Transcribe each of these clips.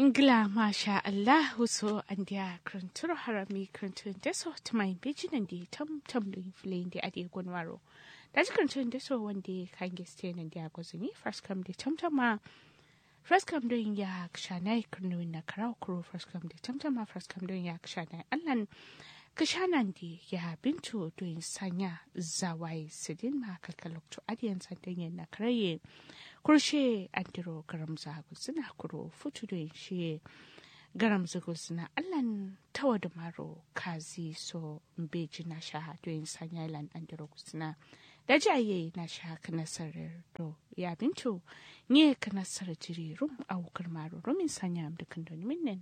Ingila masha Allah so an dia kruntur harami kruntun deso tumai bijinan di tam tam lu inflin di adi gunwaro. Daji kruntun deso wande kan geste nan dia gozumi first come di tam tam ma first come doing ya kshanai krunu na karau kuro first come di tam tam ma first come doing ya kshanai allan kashanan di ya bintu doing sanya zawai sidin ma kalkalokto adiyan sandan na karaye kurshe andiro garam zagu suna kuro futu da shi garam zagu suna allan tawa da maro kazi so mbeji na sha doyin sanya ilan andiro suna da jaye na sha kanasarar do ya bintu nye kanasar jiri rum a wukar maro rumin sanya amdukan don minnin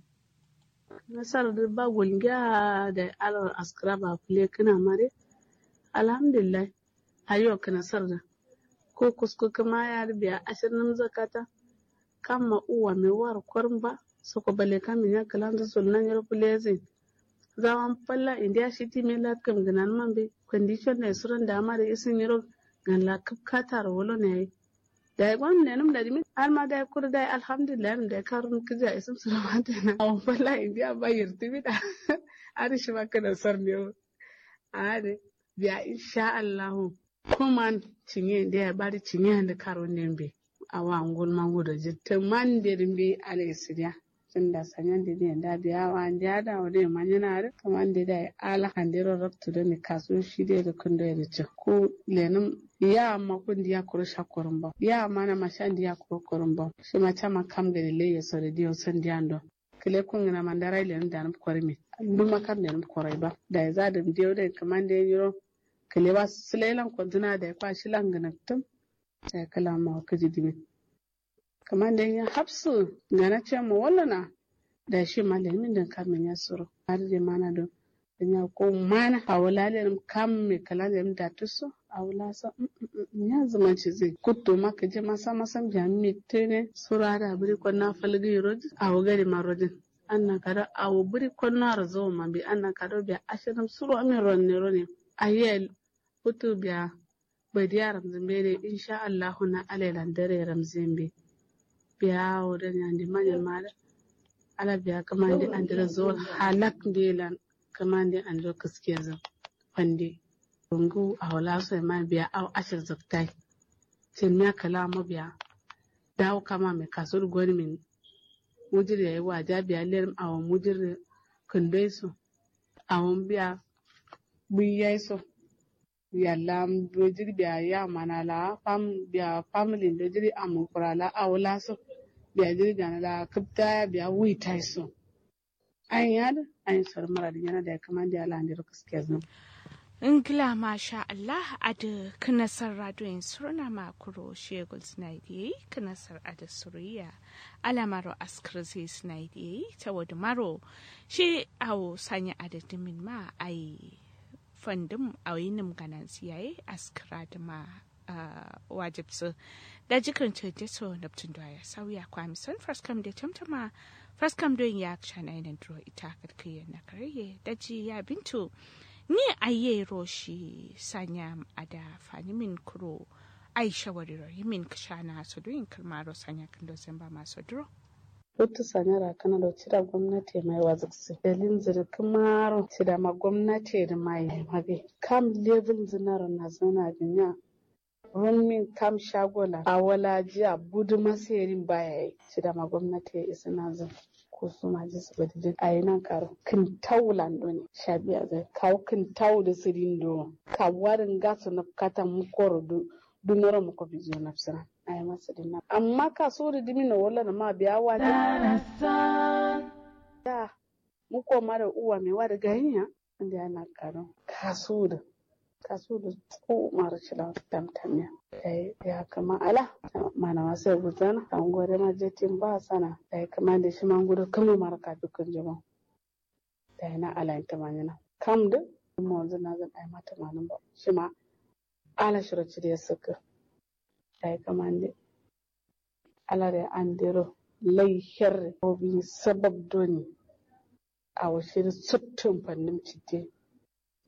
nasar da ba gulgiya da alar askara ba kule kana mare alhamdulillah ayo kanasar da ko kusko kama ya biya ashirin zakata kama uwa mai war kwarba soko bale kama ya kalan da sunan yar kulezin zaman falla india shi ti me lat kam ganan man be condition ne suran da amare isin yaro gan la kap katar wolo ne da gwan ne num da dimi har ma da kur da alhamdulillah da karun kija isin suran da na awon falla india ba yirti bi da ari shi ba kana sar ne are biya insha Allah kuma cinye da ya bari cinye da karo nembe a wa ngol mango da jitte man de mbi ale sidia tunda sanyan de de da biya wa ndia da wode manyana re kaman de da ala handiro raktu da ni kaso shi de da kundo ya ce ko lenum ya ma kun dia kuro shakorin ba ya ma na mashan dia kuro korin ba shi ma chama kam da le ya sore dio san diando kile kun na mandara ile nda nam korimi duma kam da nam korai ba da ya za da dio da kaman de yiro kele ba silelan kwantuna da ya kwashi langanattum da ya kala ma ka ji dimi kamar da ya hapsu gana ce mu wallana da shi malamin da kamin ya suru har da mana don da ya ko mana a wulalin kam mai kala da da tuso a wula sa ya zama ci zai kutto maka je masa masan jami'i tene sura da biri kwanna falgi rodi a wugari marodin anna kada a wubiri kwanna razo ma bi anna kada bi ashirin suru amin ronne ronne ayel hutu biya badiya ramzimbe ne insha Allah na alailan dare ramzimbe biya wurin yandi manyan mala ala biya kamande andira zuwa halak delan kamande andira kaskiya zan fande rungu a wala so ma biya aw ashir zaktai tin ya kala ma biya dawo kama mai kasur gwani min mujir yayi waja biya ler awon mujir kundai su awon biya buyai so yalla do jiri biya ya mana la fam biya family do jiri amu kura la awla so biya jiri gana la kapta ya biya wi tai so an yad an sar mara da yana da kaman da ala ndir kaske zan Ingila masha Allah ada kanasar radoyin surna makuro shegul snaidi kanasar ada suriya alamaro askrzi snaidi ta wadu maro shi awo sanya ada dimin ma ai fandin a yinin ganan siyaye askara da ma wajibsu da jikin ce so neptun da ya sauya kwami son fraskam da tamtama fraskam don ya shana yanar duro ita karkiyar na karye da ji ya bintu ni aye roshi sanya ada fani min kuro aisha wariro yimin kashana su doyin kalmaro sanya kan dozin ba masu duro Hutu sanyara kana da cira gwamnati mai waziksi. Dalin zirkin maro cira ma gwamnati da mai mabe. Kam level zinar na zana binya. Runmin kam shagola a wala jiya budu masayarin baya yi. Cira ma gwamnati ya isa na zan. Ko su ma ji su bada a yi nan karo. Kin tau lando ne. Shabiya zai kawo kin tau da sirin do. Ka warin gasu na katan mukoro dunoro muko bizo na fisira. a yi masa dinna amma ka so da dimi na wala na ma biya wa da mu koma da uwa mai wa da ganiya inda yana karo ka so da ka so da tso mara shila tamtamiya ya kama ala mana wasu ya gudana an gore ma jetin ba sana da ya kama da shi man gudu kama mara ka dukkan jama da yana ala yin tamanyina kam da mu wanzu na zan ai mata manin ba shi ma ala shiraci da ya saka ay kamande alare andiro lay herre obi sabab doni awa shiri sotton pannim cidde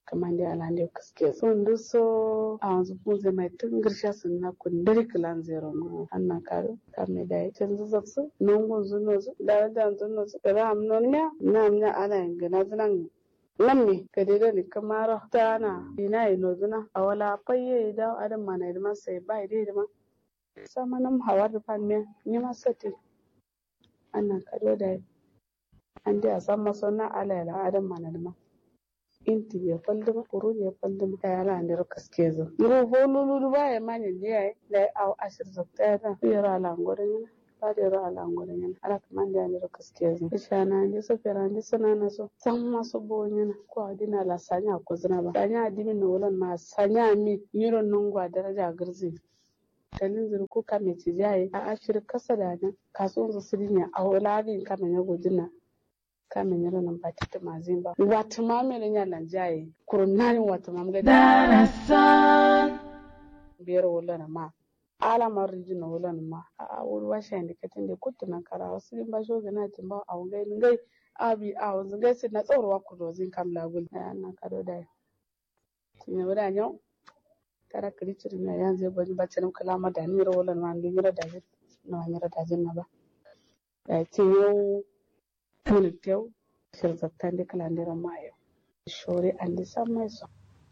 kamande alande kaske son du so a wanzu punze mai tun girsha sun na kun dari kilan zero no anna karo kamme da can zu su nongon zuno zu da da zuno zu da am non nya nam nya ana ngana zunan nan ne ka dai ni kamara ta na ina ino zuna a wala fayye da adam mana da sai ba dai da ma sama nam hawar da fan me ni ma sati anna kado da an dai a san masonna ala ala adam mana da ma inti ya faldama kuru ya faldama ta yala ne ro kaske zo ro ho lulu ba ya mani ne ya da au ashir zakta ya ta yara ala ngoren yana ba da yara ala ngoren yana ala kaman da ne ro kaske zo isha na ne so fera ne sana na so san maso bo yana ko adina la sanya ko zina ba sanya adimi no wolon ma sanya mi yiro nungwa daraja garzi kalin zuru ko kame ci jaye a ashir kasa da nan kasuwan su sirinya a wulagin kame ya gudina kame nyero nan batete mazimba watu mamele nyala njaye kurunani watu mamge darasan biyar wala na ma ala mariji na wala na ma a wuri washa indi katinde kutu na kara wasu limba shoge na timba a ngai ngai abi a wanzu ngai si na tsoro wa kudo zin kam lagul na na kado da tinya wada nyau tara kiri ciri na yanzu bani bacin kalama da ni wala na ndu nyira da na nyira da na ba da tinya tuni tew shirzattande kalandira mayo shore andi sammai so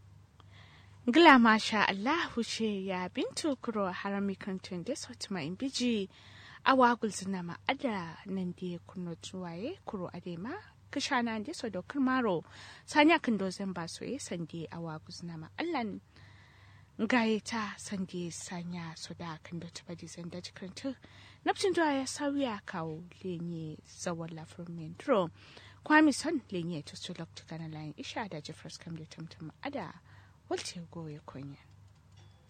Gila masha Allahu ce ya bintu kuro harami kantun da sautima in biji awa gulzina ma ada nan da kuno tuwaye kuro adema kishana da so dokar maro sanya kan dozan ba so ye sande awa gulzina ma allan gaye ta sande sanya so da kan da tuba di zanda jikantu napcin zuwa ya sauya kawo lenye zawon lafiyar mentro kwami son lenye to su lokta kana layin isha da jeffers kam da tamtam ada walce goye konya